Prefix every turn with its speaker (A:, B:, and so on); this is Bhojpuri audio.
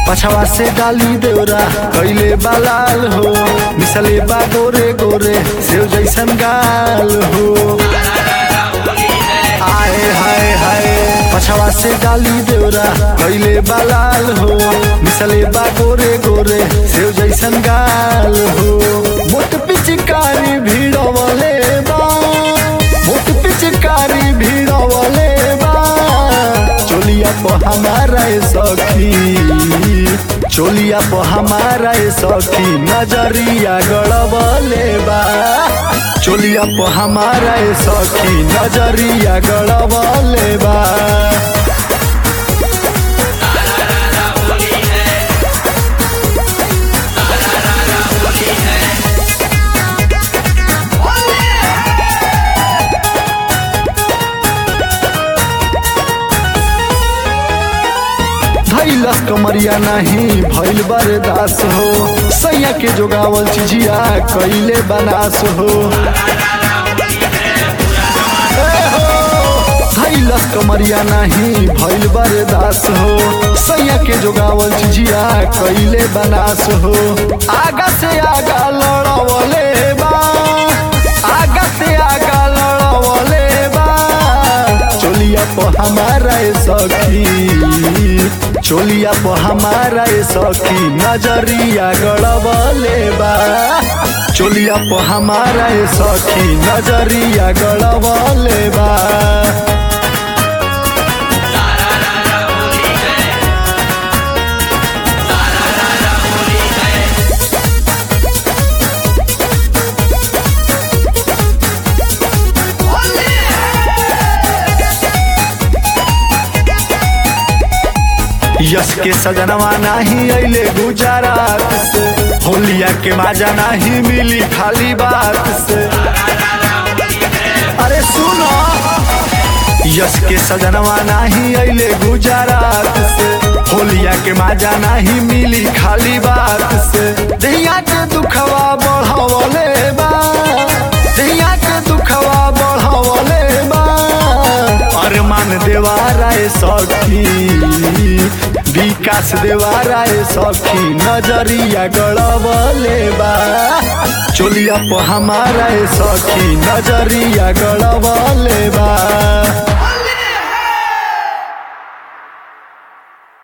A: पछवा से डाली देवरा कैले बालाल हो मिसले बा गोरे गोरे सेव जैसन गाल हो आए हाय हाय पछवा से डाली देवरा कैले बालाल हो मिसले बा गोरे गोरे सेव जैसन गाल हो मोट पिचकारी भिड़वले बा मोट पिचकारी भिड़वले बा चोलिया को हमारा ए सखी चोलिया को हमारा ए सखी नजरिया गड़बले बा चोलिया को हमारा ए सखी नजरिया गड़बले बा धैलस कमरिया नहीं भैल बरदास हो सैया के जोगावल चिजिया कैले बनास हो ए हो, धैलस कमरिया नहीं भैल बरदास हो सैया के जोगावल चिजिया कैले बनास हो आगा से आगा लड़वले बा आगा से आगा लड़वले बा चोलिया को हमारा ए सखी चोलिया को हमारा ए सखी नजरिया गड़बले बा चोलिया को हमारा ए सखी नजरिया गड़बले बा यश के सजनवा नहीं अले गुजरात से होलिया के माजा नहीं मिली खाली बात से अरे सुनो यश के सजनवा नहीं अले गुजरात से होलिया के माजा नहीं मिली खाली बात से दैया के दुखवा बढ़वले बा दैया के दुखवा बढ़वले बा अरमान देवारा ए सखी विकास देवारा ए सखी नजरिया गड़बले बा चोलिया पर हमारा ए सखी नजरिया गड़बले बा